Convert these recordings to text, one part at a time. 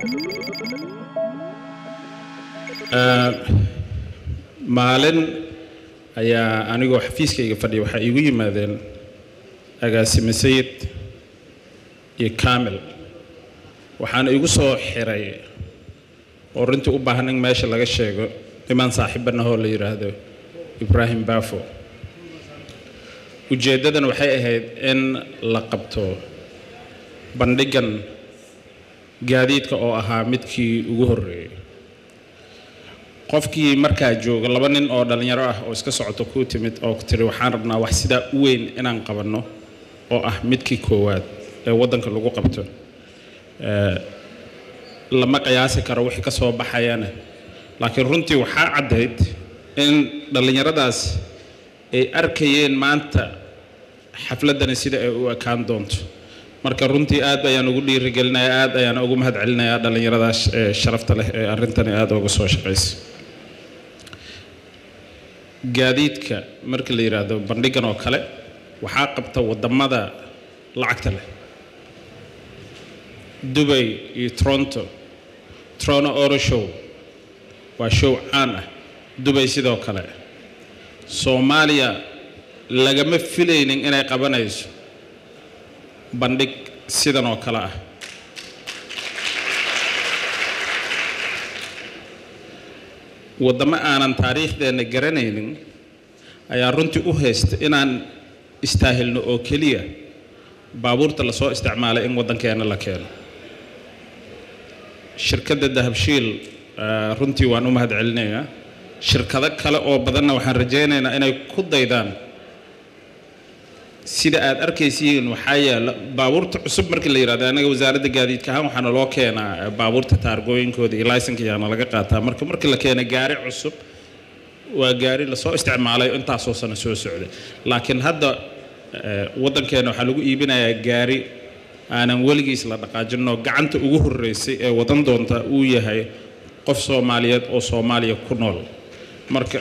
maalin ayaa anigoo xafiiskayga fadhiya waxaa iigu yimaadeen agaasime sayid iyo kamil waxaana igu soo xiray oo runtii u baahan in meesha laga sheego nimaan saaxiibanahoo la yidhaahdo ibraahim bafo ujeeddadan waxay ahayd in la qabto bandhigan gaadiidka oo ahaa midkii ugu horreeyey qofkii markaa jooga laba nin oo dhallinyaro ah oo iska socoto kuu timid oo ku tiri waxaan rabnaa wax sidaa u weyn inaan qabanno oo ah midkii koowaad ee waddanka lagu qabto lama qiyaasi karo wixii ka soo baxayana laakiin runtii waxaa caddayd in dhallinyaradaas ay arkayeen maanta xafladdani sida ay u ekaan doonto marka runtii aad ayaan ugu dhiirigelinayaa aad ayaan ugu mahad celinayaa dhallinyaradaas ee sharafta leh ee arrintani aada uga soo shaqaysa gaadiidka marka la yidhaahdo bandhigan oo kale waxaa qabta waddamada lacagta leh dubay iyo toronto toronto oro show waa show caan ah dubay sidoo kale soomaaliya lagama filaynin inay qabanayso bandhig sidan oo kale ah waddamo aanan taariikhdeenna garanaynin ayaa runtii u haysta inaan istaahilno oo keliya baabuurta lasoo isticmaalay in waddankeenna la keeno shirkadda dahabshiil runtii waan u mahad celinayaa shirkado kale oo badanna waxaan rajaynaynaa inay ku daydaan sida aad arkaysiin waxaa yaala baabuurta cusub markii la yidhahdo anaga wasaaradda gaadiidka ahaan waxaana loo keenaa baabuurta taargooyinkooda iyo laysanka yaana laga qaataa marka markii la keena gaari cusub waa gaari lasoo isticmaalay intaasoo sano soo socday laakiin hadda waddankeena waxaa lagu iibinayaa gaari aanan weligiis la dhaqaajinoo gacanta ugu horreysay ee wadan doonta uu yahay qof soomaaliyeed oo soomaaliya ku nool marka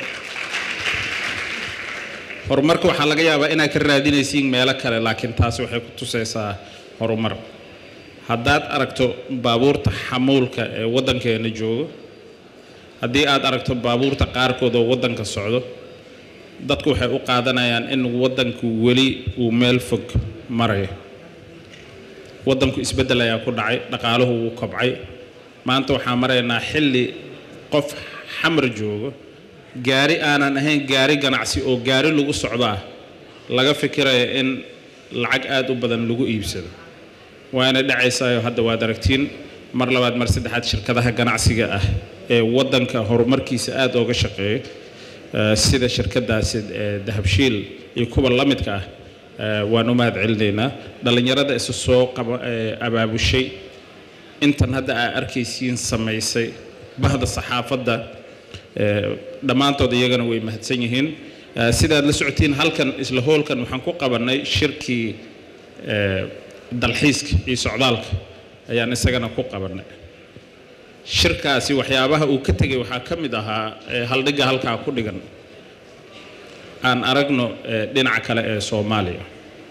horumarka waxaa laga yaabaa inaad ka raadinaysiin meelo kale laakiin taasi waxay ku tusaysaa horumar haddaad aragto baabuurta xamuulka ee waddankeena joogo haddii aad aragto baabuurta qaarkood oo waddanka socdo dadku waxay u qaadanayaan in waddanku weli uu meel fog marayo waddanku isbeddel ayaa ku dhacay dhaqaaluhu wuu kobcay maanta waxaan maraynaa xilli qof xamar joogo gaari aanan ahayn gaari ganacsi oo gaari lagu socdaa laga fikiraya in lacag aada u badan lagu iibsado waana dhacaysaayo hadda waad aragtiin mar labaad mar saddexaad shirkadaha ganacsiga ah ee waddanka horumarkiisa aada ooga shaqeeya sida shirkadaasi dahabshiil iyo kuwa la midka ah waan u mahad celinaynaa dhallinyarada isa soo qaba abaabushay intan hadda aa arkaysiin samaysay bahda saxaafadda dhammaantood iyagana way mahadsan yihiin sidaad la socotiin halkan isla hoolkan waxaan ku qabannay shirkii dalxiiska iyo socdaalka ayaan isagana ku qabannay shirkaasi waxyaabaha uu ka tegay waxaa ka mid ahaa haldhigga halkaa ku dhigan aan aragno dhinaca kale ee soomaaliya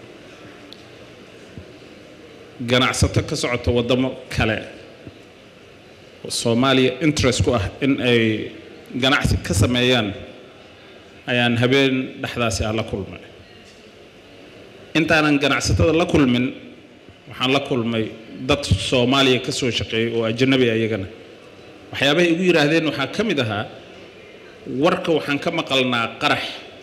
ganacsato ka socota waddamo kale soomaaliya interest ku ah in ay ganacsi ka sameeyaan ayaan habeen dhexdaasi ah la kulmay intaanan ganacsatada la kulmin waxaan la kulmay dad soomaaliya ka soo shaqeeyay oo ajanabi ayagana waxyaabahay igu yidhaahdeen waxaa ka mid ahaa warka waxaan ka maqalnaa qarax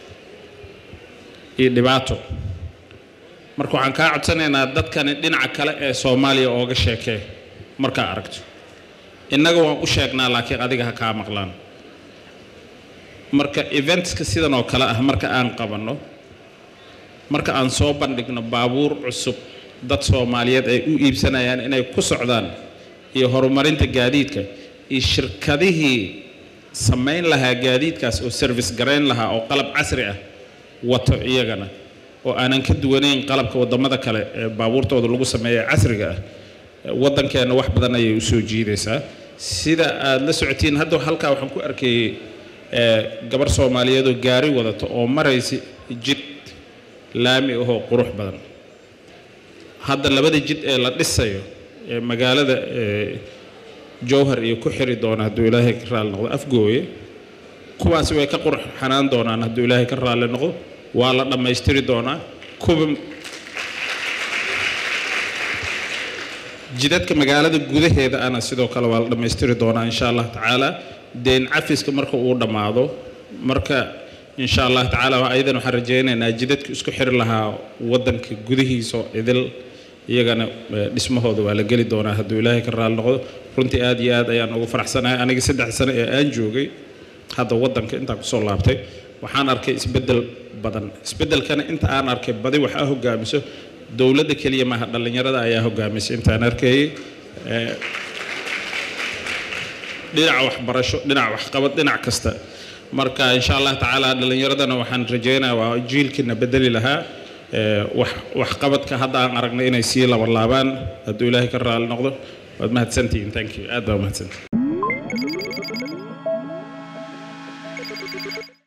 iyo dhibaato marka waxaan kaa codsanaynaa dadkani dhinaca kale ee soomaaliya ooga sheekee markaa aragto innaga waan u sheegnaa laakiin adiga ha kaa maqlaan marka eventska sidan oo kale ah marka aan qabanno marka aan soo bandhigno baabuur cusub dad soomaaliyeed ay u iibsanayaan inay ku socdaan iyo horumarinta gaadiidka iyo shirkadihii samayn lahaa gaadiidkaas oo service garayn lahaa oo qalab casri ah wato iyagana oo aanan ka duwanayn qalabka waddamada kale ee baabuurtooda lagu sameeya casriga ah waddankeenna wax badan ayay u soo jiidaysaa sida aad la socotiin hadda halkaa waxaan ku arkayey gabar soomaaliyeed oo gaari wadato oo maraysa jid laami ahoo qurux badan hadda labada jid ee la dhisayo ee magaalada jowhar iyo ku xiri doona hadduu ilaahay ka raali noqdo afgooye kuwaasi way ka qurxanaan doonaan hadduu ilaahay ka raali noqdo waa la dhammaystiri doonaa kuwa jidadka magaalada gudaheeda ana sidoo kale waa la dhammaystiri doonaa insha allah tacaala deen cafiska marka uu dhammaado marka insha allah tacaala ayadan waxaan rajaynaynaa jidadka isku xiri lahaa wadanka gudihiisa idil iyagana dhismahooda waa la geli doonaa hadduu ilaahay ka raali noqdo runtii aad iyo aad ayaan ugu faraxsanahay aniga saddex sano ee aan joogay hadda wadanka intaan kusoo laabtay waxaan arkay isbeddel badan isbeddelkana inta aan arkay badi waxaa hogaamiso dowladda keliya maaha dhallinyarada ayaa hogaamisay intaan arkayay dhinaca waxbarasho dhinaca waxqabad dhinac kasta marka insha allah tacaala dhallinyaradana waxaan rajaynayaa waa jiilkiina bedeli lahaa wax waxqabadka hadda aan aragnay inay sii labalaabaan hadduu ilaahay ka raali noqdo waad mahadsantihiin thank you aad baa mahadsantihiin